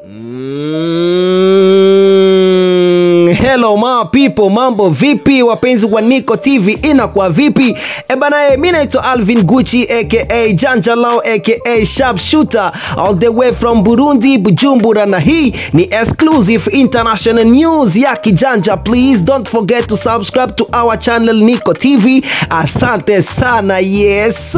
Mm, hello ma people, mambo vipi wapenzi wa Niko TV, inakuwa vipi? E bana, eh, mi naitwa Alvin Gucci aka Janja Lao aka Sharp Shooter all the way from Burundi, Bujumbura, na hii ni exclusive international news ya kijanja. Please don't forget to subscribe to our channel Niko TV. Asante sana, yes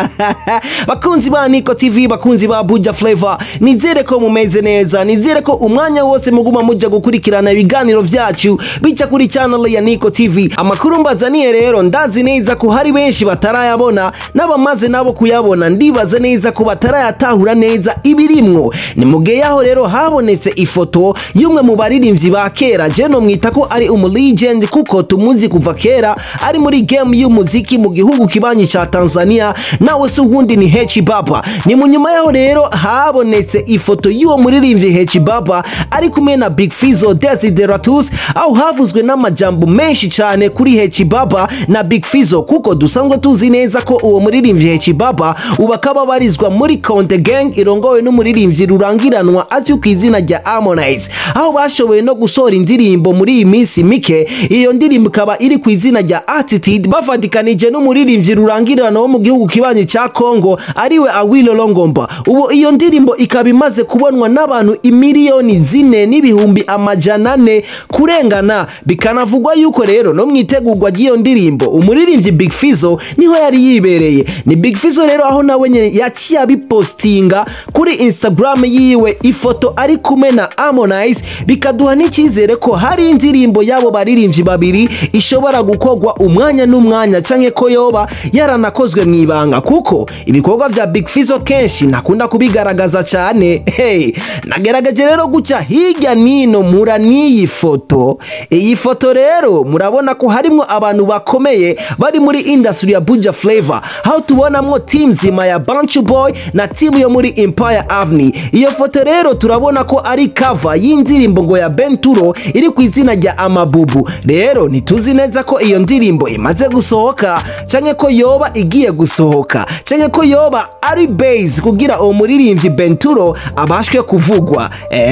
bakunzi ba Niko TV, bakunzi ba Buja Flavor, nizere ko mumeze neza, nizere ko umwanya wose muguma muja gukurikirana ibiganiro vyacu bica kuri channel ya Niko TV. Amakuru mbazaniye rero ndazi neza ko hari benshi batarayabona n'abamaze nabo kuyabona, ndibaza neza ko batarayatahura neza ibirimwo. Ni mugihe yaho rero habonetse ifoto y'umwe mu baririmbyi ba kera, je no mwita ko ari umu legend kuko tumuzi kuva kera ari muri game y'umuziki mu gihugu kibanyi ca Tanzania, nawe se uwundi ni Hechi Baba. Ni mu nyuma yaho rero habonetse ifoto y'uwo muririmbyi Hechi Baba ari kumwe na Big Fizzo Desideratus, aho havuzwe n'amajambo menshi cyane kuri Hechi Baba na Big Fizzo, kuko dusanzwe tuzi neza ko uwo muririmbyi Hechi Baba ubu akaba abarizwa muri Konte Gang irongowe n'umuririmbyi rurangiranwa azwi ku izina rya Harmonize, aho bashoboye no gusohora indirimbo muri iyi minsi mike. Iyo ndirimbo ikaba iri ku izina rya Attitude bavatikanije n'umuririmbyi rurangiranwa wo mu gihugu kibanyi cya Kongo ariwe Awilo Longomba. Ubu iyo ndirimbo ikaba imaze kubonwa n'abantu imiliyoni zine n'ibihumbi amajana ane kurengana, bikanavugwa yuko rero no mu itegurwa ry'iyo ndirimbo umuririmbyi Big Fizzo niho yari yibereye. Ni Big Fizzo rero aho nawe nyene yaciye abipostinga kuri Instagram yiwe ifoto ari kumwe na Harmonize, bikaduha n'icyizere ko hari indirimbo y'abo baririmbyi babiri ishobora gukorwa umwanya n'umwanya canke ko yoba yaranakozwe mu ibanga, kuko ibikorwa vya Big Fizzo kenshi nakunda kubigaragaza cyane. Hey, nagerageje rero guca hirya nino mura n'iyi foto. Iyi foto rero murabona ko harimwo abantu bakomeye bari muri industry ya Buja Flavor, aho tubonamwo team zima ya Bantu Boy na team yo muri Empire Avenue. Iyo foto rero turabona ko ari cover y'indirimbo ngo ya Benturo iri ku izina rya Amabubu. Rero ntituzi neza ko iyo ndirimbo imaze gusohoka canke ko yoba igiye gusohoka canke ko yoba ari base kugira uwo muririmbyi Benturo abashwe kuvugwa.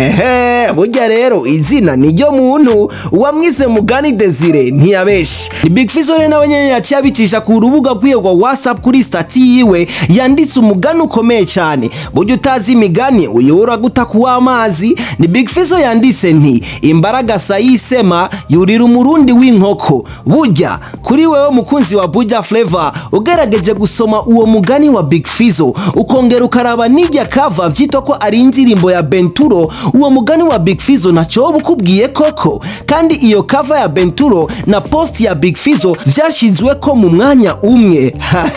Ehe, burya rero izina niryo muntu uwamwise Mugani Desire ntiyabeshi. Ni Big Fizzo rero nawe nyene yaciye abicisha ku rubuga rwiwe rwa WhatsApp kuri stati yiwe yanditse umugani ukomeye cyane. Burya utazi imigani uyobora guta kuwa amazi. Ni Big Fizzo yanditse nti imbaraga sayisema yurira umurundi w'inkoko. Burya kuri wewe mukunzi wa Buja Flavor ugerageje gusoma uwo mugani wa Big Fizzo ukongera ukaraba n'irya cover vyitwa ko ari indirimbo ya Benturo, uwo mugani wa Big Fizzo naco woba ukubwiye koko. Kandi iyo cover ya Benturo na post ya Big Fizzo vyashizwe ko mu mwanya umwe.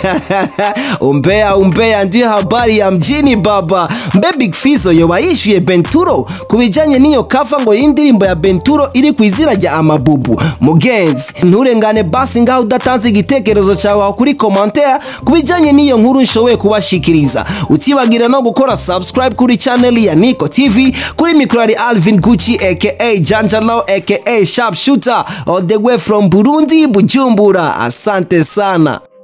umbea umbea ndiyo habari ya mjini baba. Mbe Big Fizzo yoba yishuye Benturo kubijanye n'iyo cover ngo y'indirimbo ya Benturo iri ku izina rya Amabubu. Mugenzi, nturengane basi ngaho udatanze igitekerezo cyawe aho kuri commentaire kubijanye n'iyo nkuru nshoboye kubashikiriza. Utibagira no gukora subscribe kuri channel ya Niko TV kuri mikro ari Alvin Gucci aka Janja Lao aka Sharp Shooter all the way from Burundi Bujumbura. Asante sana.